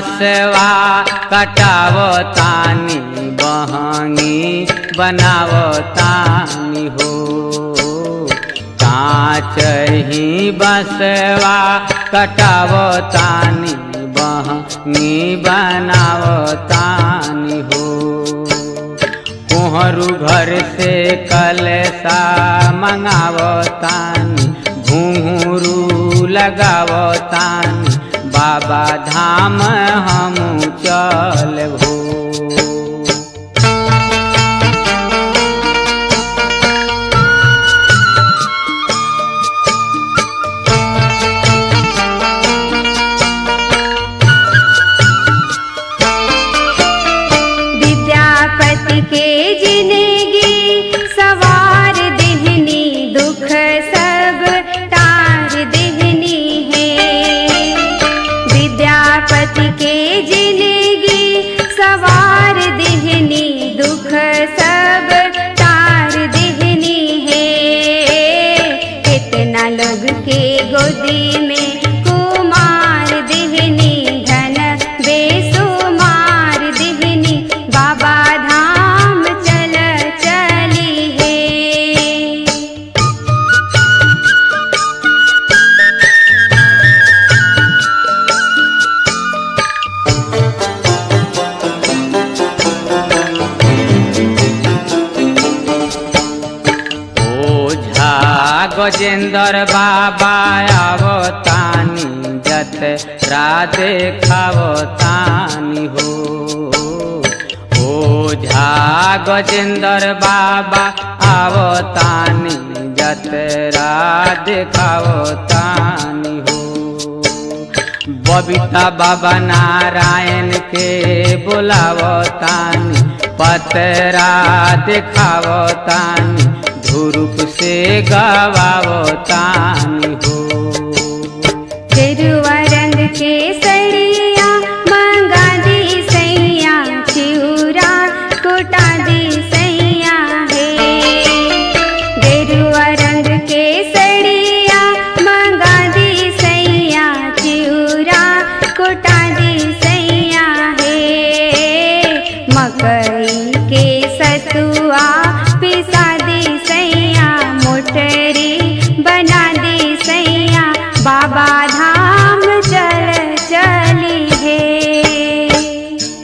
बसवा कटावो तानी बहंगी बनावो तानी हो कांच ही बसवा कटावो तानी बहंगी बनावो तानी हो कोहरू घर से कलसा मंगावो तानी घुंघरू लगावो तानी बाबा धाम हम चल हो विद्यापति के जिंदगी सवार देहनी दुख सब तार देहनी है विद्यापति के जिंदगी सवार देहनी दुख सब तार देहनी है कितना लोग के गोदी में कुमार देहनी धन बेसुमार देहनी बाबा धाम चल चली है ओझा गजेंद्र बाबा आवतानी जत राधे खावतानी हो ओझा गजेंद्र बाबा आवतानी जत राधे खावतानी हो बबीता बाबा नारायण के बुलावतानी पतरा दिखावतानी धुरुप से गवावतानी हो गेरुआ रंग के